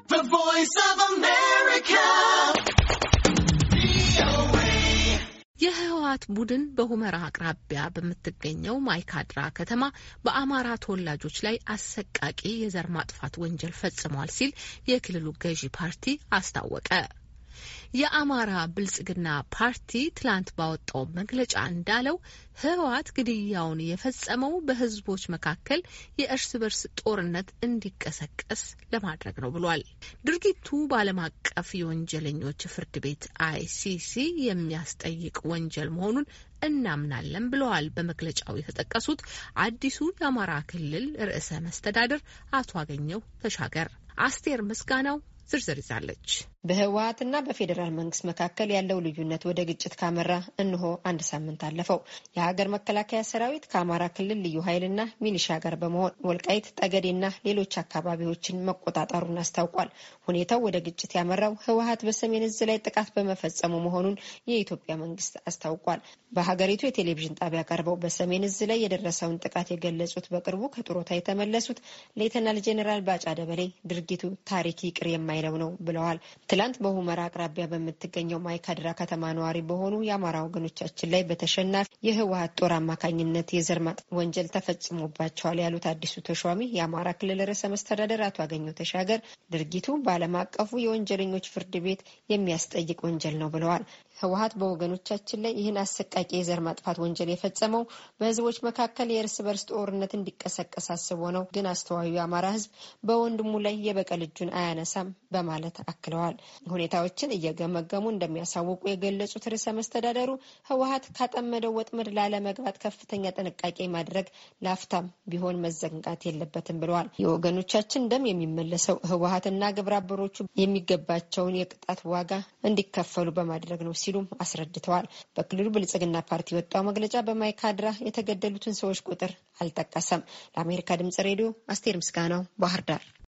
የህወሓት ቡድን በሁመራ አቅራቢያ በምትገኘው ማይካድራ ከተማ በአማራ ተወላጆች ላይ አሰቃቂ የዘር ማጥፋት ወንጀል ፈጽሟል ሲል የክልሉ ገዢ ፓርቲ አስታወቀ። የአማራ ብልጽግና ፓርቲ ትላንት ባወጣው መግለጫ እንዳለው ህወሓት ግድያውን የፈጸመው በህዝቦች መካከል የእርስ በርስ ጦርነት እንዲቀሰቀስ ለማድረግ ነው ብሏል። ድርጊቱ በዓለም አቀፍ የወንጀለኞች ፍርድ ቤት አይሲሲ የሚያስጠይቅ ወንጀል መሆኑን እናምናለን ብለዋል። በመግለጫው የተጠቀሱት አዲሱ የአማራ ክልል ርዕሰ መስተዳድር አቶ አገኘው ተሻገር። አስቴር ምስጋናው ዝርዝር ይዛለች። በህወሀትና በፌዴራል መንግስት መካከል ያለው ልዩነት ወደ ግጭት ካመራ እንሆ አንድ ሳምንት አለፈው። የሀገር መከላከያ ሰራዊት ከአማራ ክልል ልዩ ኃይልና ሚሊሻ ጋር በመሆን ወልቃይት ጠገዴና ሌሎች አካባቢዎችን መቆጣጠሩን አስታውቋል። ሁኔታው ወደ ግጭት ያመራው ህወሀት በሰሜን እዝ ላይ ጥቃት በመፈጸሙ መሆኑን የኢትዮጵያ መንግስት አስታውቋል። በሀገሪቱ የቴሌቪዥን ጣቢያ ቀርበው በሰሜን እዝ ላይ የደረሰውን ጥቃት የገለጹት በቅርቡ ከጡረታ የተመለሱት ሌተናል ጄኔራል ባጫ ደበሌ ድርጊቱ ታሪክ ይቅር የማይለው ነው ብለዋል። ትላንት በሁመራ አቅራቢያ በምትገኘው ማይካድራ ከተማ ነዋሪ በሆኑ የአማራ ወገኖቻችን ላይ በተሸናፊ የህወሀት ጦር አማካኝነት የዘር ማጥፋት ወንጀል ተፈጽሞባቸዋል ያሉት አዲሱ ተሿሚ የአማራ ክልል ርዕሰ መስተዳደር አቶ አገኘው ተሻገር ድርጊቱ በዓለም አቀፉ የወንጀለኞች ፍርድ ቤት የሚያስጠይቅ ወንጀል ነው ብለዋል። ህወሀት በወገኖቻችን ላይ ይህን አሰቃቂ የዘር ማጥፋት ወንጀል የፈጸመው በህዝቦች መካከል የእርስ በርስ ጦርነት እንዲቀሰቀስ አስቦ ነው። ግን አስተዋዩ የአማራ ህዝብ በወንድሙ ላይ የበቀል እጁን አያነሳም በማለት አክለዋል። ሁኔታዎችን እየገመገሙ እንደሚያሳውቁ የገለጹት ርዕሰ መስተዳደሩ ህወሀት ካጠመደው ወጥመድ ላለመግባት ከፍተኛ ጥንቃቄ ማድረግ ላፍታም ቢሆን መዘንጋት የለበትም ብለዋል። የወገኖቻችን ደም የሚመለሰው ህወሀትና ግብረ አበሮቹ የሚገባቸውን የቅጣት ዋጋ እንዲከፈሉ በማድረግ ነው ሲሉም አስረድተዋል። በክልሉ ብልጽግና ፓርቲ የወጣው መግለጫ በማይካድራ የተገደሉትን ሰዎች ቁጥር አልጠቀሰም። ለአሜሪካ ድምጽ ሬዲዮ አስቴር ምስጋናው ባህር ዳር